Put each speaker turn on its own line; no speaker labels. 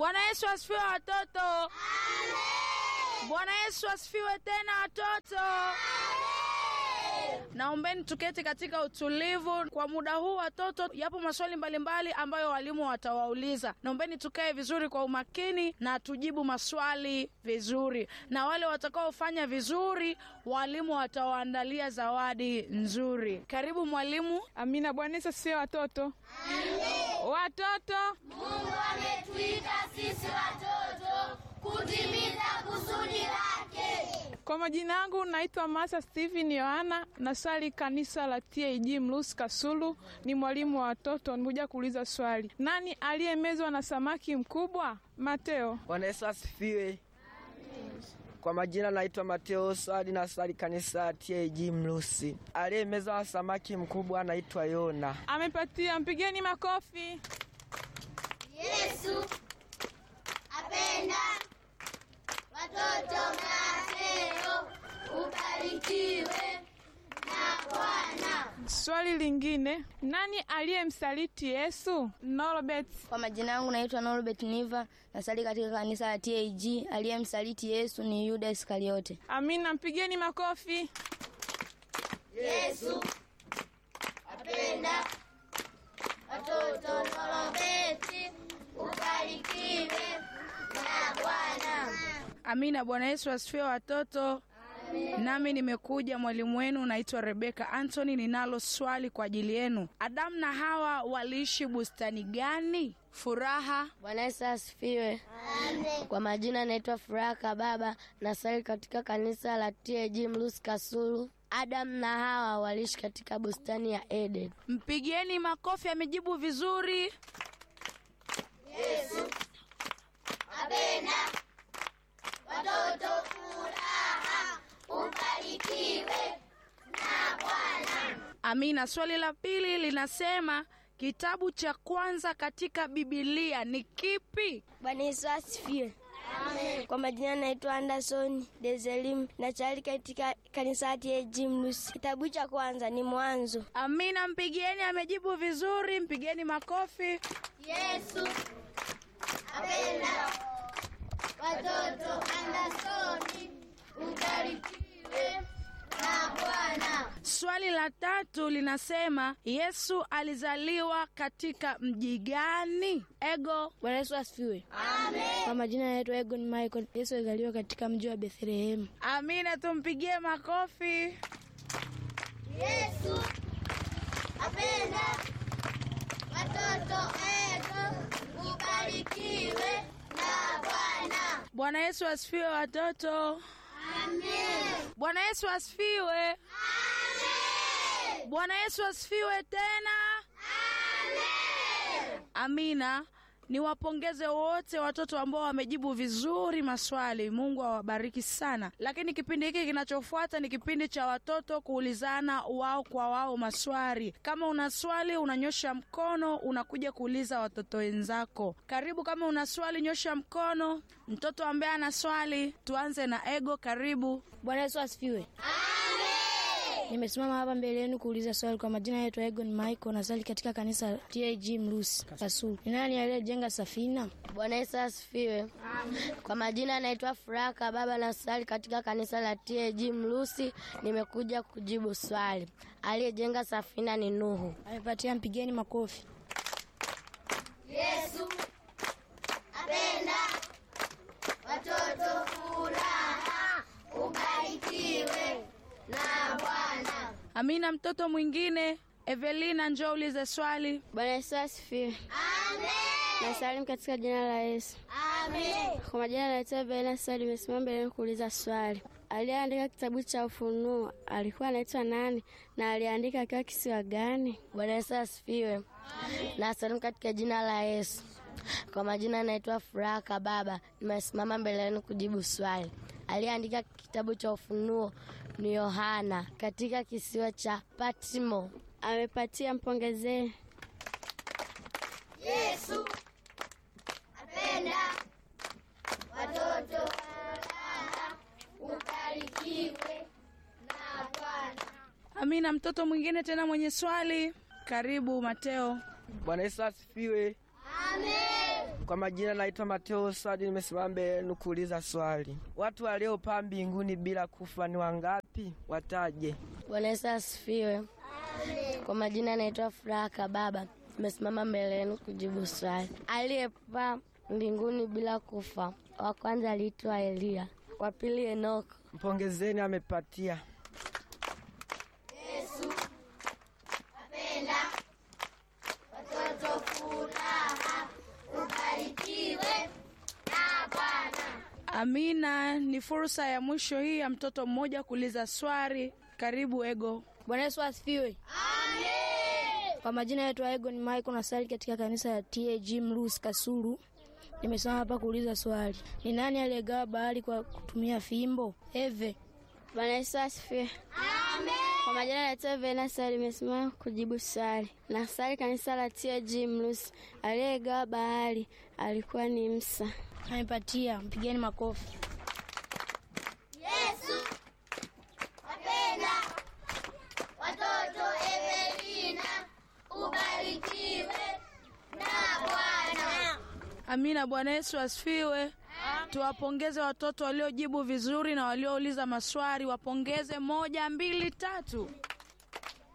Bwana Yesu asifiwe watoto. Bwana Yesu asifiwe tena watoto. Naombeni tuketi katika utulivu kwa muda huu watoto. Yapo maswali mbalimbali ambayo walimu watawauliza. Naombeni tukae vizuri kwa umakini na tujibu maswali vizuri, na wale watakaofanya vizuri, walimu watawaandalia zawadi nzuri. Karibu mwalimu.
Amina. Bwana Yesu asifiwe watoto. Watoto,
Mungu ametuita sisi watoto kutimiza kusudi lake.
kwa majina yangu naitwa Masa Steven Yohana, nasali kanisa la TAG Mlusi Kasulu, ni mwalimu wa watoto. Nimekuja kuuliza swali, nani aliyemezwa na samaki mkubwa? Mateo.
Bwana Yesu asifiwe. Kwa majina naitwa Mateo Swali na swali kanisa TAG Mlusi. Aliyemeza wa samaki mkubwa anaitwa Yona.
Amepatia, mpigeni makofi.
Yesu apenda watoto Mateo, ubarikiwe na Bwana.
Swali lingine, nani aliyemsaliti Yesu? Norbert.
Kwa majina yangu naitwa Norbert Niva, nasali katika kanisa la TAG. Aliyemsaliti Yesu ni Yuda Iskariote.
Amina, mpigeni makofi.
Yesu apenda watoto Norobeti, ubarikiwe na Bwana.
Amina. Bwana Yesu asifiwe watoto. Nami nimekuja mwalimu wenu, naitwa Rebeka Anthony. Ninalo swali kwa ajili yenu. Adamu na Hawa waliishi bustani gani? Furaha.
Bwana Yesu asifiwe. Kwa majina naitwa Furaha Kababa, nasali katika kanisa la TAG Mlusi Kasulu. Adamu na Hawa waliishi katika bustani ya Eden.
Mpigieni makofi, amejibu vizuri.
Apenda watoto, furaha, ubarikiwe na Bwana.
Amina. Swali la pili linasema kitabu cha kwanza katika Bibilia ni kipi?
Bwana Yesu asifiwe. Kwa majina naitwa Anderson Dezelim, nasali katika kanisa la TAG Mlusi. Kitabu cha kwanza ni Mwanzo.
Amina, mpigieni, amejibu vizuri. Mpigieni makofi.
Yesu apenda watoto Andersoni, ubarikiwe na Bwana.
Swali la tatu linasema Yesu alizaliwa katika mji gani? Ego.
Bwana Yesu asifiwe. Kwa majina naitwa Egon Michael. Yesu alizaliwa katika mji wa Bethlehemu.
Amina, tumpigie makofi.
Yesu apenda watoto ego, ubarikiwe na Bwana.
Bwana Yesu asifiwe watoto.
Amen.
Bwana Yesu asifiwe.
Amen.
Bwana Yesu asifiwe tena.
Amen.
Amina. Niwapongeze wote watoto ambao wamejibu vizuri maswali. Mungu awabariki sana. Lakini kipindi hiki kinachofuata ni kipindi cha watoto kuulizana wao kwa wao maswali. Kama una swali unanyosha mkono, unakuja kuuliza watoto wenzako. Karibu, kama una swali nyosha mkono. Mtoto ambaye ana swali, tuanze na Ego. Karibu.
Bwana Yesu asifiwe. Nimesimama hapa mbele yenu kuuliza swali. Kwa majina naitwa Egon Michael, nasali katika kanisa la TAG Mlusi Kasulu. Ni nani aliyejenga safina? Bwana Yesu asifiwe. Kwa majina naitwa Furaha Kababa, nasali katika kanisa la TAG Mlusi. Nimekuja kujibu swali. Aliyejenga safina ni Nuhu. Amepatia, mpigeni makofi.
Yesu apenda watoto, furaha, ubarikiwe na Bwana.
Amina. Mtoto mwingine Evelina, njoo ulize swali.
Bwana Yesu asifiwe.
Amen.
Nasalimu katika jina la Yesu.
Amen.
Kwa majina naitwa Bena Sali, nimesimama mbele yenu kuuliza swali. Aliyeandika kitabu cha Ufunuo alikuwa anaitwa nani na aliandika akiwa kisiwa gani? Bwana Yesu asifiwe. Nasalimu katika jina la Yesu. Kwa majina naitwa Furaha Kababa, nimesimama mbele yenu kujibu swali. Aliyeandika kitabu cha Ufunuo ni Yohana katika kisiwa cha Patmo. Amepatia, mpongezee.
Yesu apenda watoto, furaha, ubarikiwe na Bwana.
Amina. Mtoto mwingine tena mwenye swali, karibu Mateo.
Bwana Yesu asifiwe.
Amen.
Kwa Kwa majina naitwa Mateo Swadi, nimesimama mbele yenu kuuliza swali. Watu waliopaa mbinguni bila kufa ni wangapi? Wataje.
Bwana Yesu asifiwe. Kwa majina naitwa Furaha Kababa, nimesimama mbele yenu kujibu swali. Aliyepaa mbinguni bila kufa, wa kwanza aliitwa Eliya, wa pili Enoko.
Mpongezeni, amepatia.
Apenda watoto furaha, ubarikiwe na Bwana.
Amina. Ni fursa ya mwisho hii ya mtoto mmoja kuuliza swali. Karibu Ego.
Bwana Yesu asifiwe. Kwa majina yetu Ego ni Michael nasali katika kanisa ya TAG Mlusi Kasulu. Nimesimama hapa kuuliza swali. Ni nani aliyegawa bahari kwa kutumia fimbo? Eve.
Bwana Yesu asifiwe. Kwa majina naitwa Venasa, limesimama kujibu swali. Na swali kanisa la TAG Mlusi, aliyegawa bahari alikuwa ni Musa.
Amepatia, mpigeni makofi.
Yesu apenda watoto. Evelina, ubarikiwe na Bwana.
Amina. Bwana Yesu asifiwe. Tuwapongeze watoto waliojibu vizuri na waliouliza maswali. Wapongeze moja, mbili, tatu.